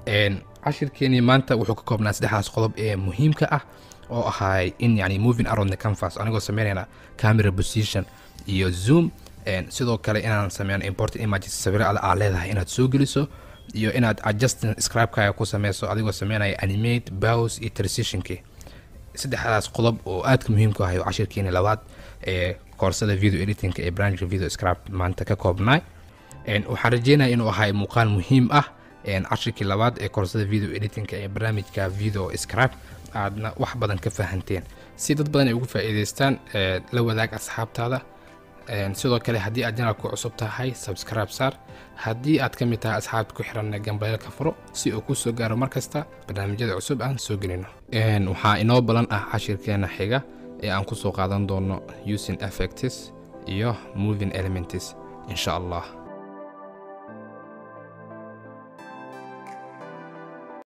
cashirkeenii maanta wuxuu ka koobnaa saddexdaas qodob ee muhiimka ah oo ahay in yani moving around the canvas anigoo sameynayna camera position iyo zoom sidoo kale inaan sameyno important images sawiro ada aa leedahay inaad soo geliso iyo inaad adjusting scribekaaga ku sameyso adigoo sameynaya animate bows iyo transitionkii saddexdaas qodob oo aadka muhiimka ahay oo cashirkeeni labaad ee koorsada video editingka ee branchka video scribe maanta ka koobnay waxaan rajeynaya inuu ahay muuqaal muhiim ah cashirkii labaad ee koorsada video editingka ee barnaamijka video scribe aadna wax badan ka fahanteen si dad badan ay ugu faa'iidaystaan la wadaag asxaabtaada sidoo kale haddii aad janalku cusub tahay subscribe saar haddii aad ka mid tahay asxaabta ku xiran gambareelka furo si uu ku soo gaaro mar kasta barnaamijyada cusub aan soo gelino waxaa inoo balan ah cashirkeena xiga ee aan ku soo qaadan doono using effects iyo moving elements insha allah